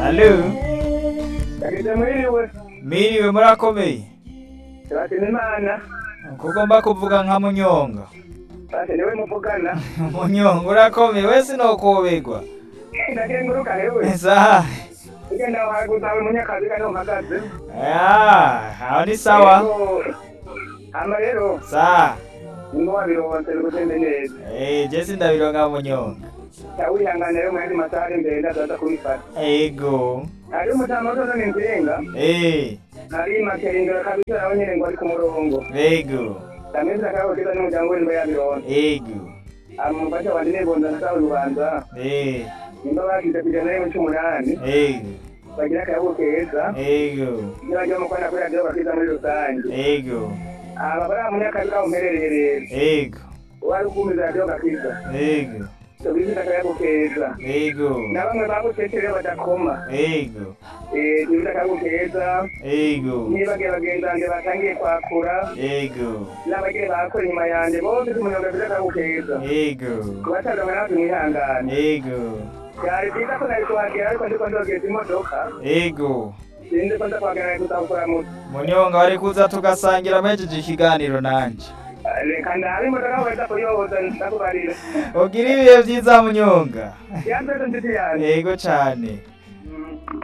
Alo, Yagize mwiriwe miriwe murakomeye turashima imana kuko ngomba kuvuga nka munyonga ati niwe muvugana munyonga urakomeye wese nokobegwa ndakenguruka hewe sawa ugenda wahaguza we munyakazi kano mpagaze Ah, aho ni sawa Yego. hama rero sawa ngo wabironse bigutende neza Eh, jesi ndabironga munyonga yawihangane rero muyandi masaha ari imbere ndazaza kubifata ego hari umutama watoza ni nzirenga Eh, hari makerindiro kabisa nawe nyene ngo ari ku murongo ego ndameze akaboteza n'umuryango we niba yabironse ego amufasha wanje nebonza nasawe rubanza Eh, nimba bagize kujana rimwe c'umunani ego bagira akayabo keza ego nibagiye mu kwana kuri radiyo bakiza muri rusange ego aba bari munyakazi kaho mperereye rero ego wari ukumiza radiyo gakiza ego tubizita akayabo keza ego na bamwe bagucecere badakoma ego Eh, tubizita akayabo keza ego nibagiye bagenzi banjye batangiye kwakura ego n'abagiye bakora inyuma yanjye bose tumunyonga tubizita akayabo keza ego kubatazamwe natwe mwihangane ego byari byiza ko nari kuhagera ariko ndiko ndogeza imodoka ego sinzi ko nza kuhagera nari kuzakora muto munyonga wari kuza tugasangira mejeje ikiganiro nanje reka ndabe imodoka weza kuyoboza ndakubarira ugira ibihe vyiza munyonga yanze nshuti yanjye ego cane Mm.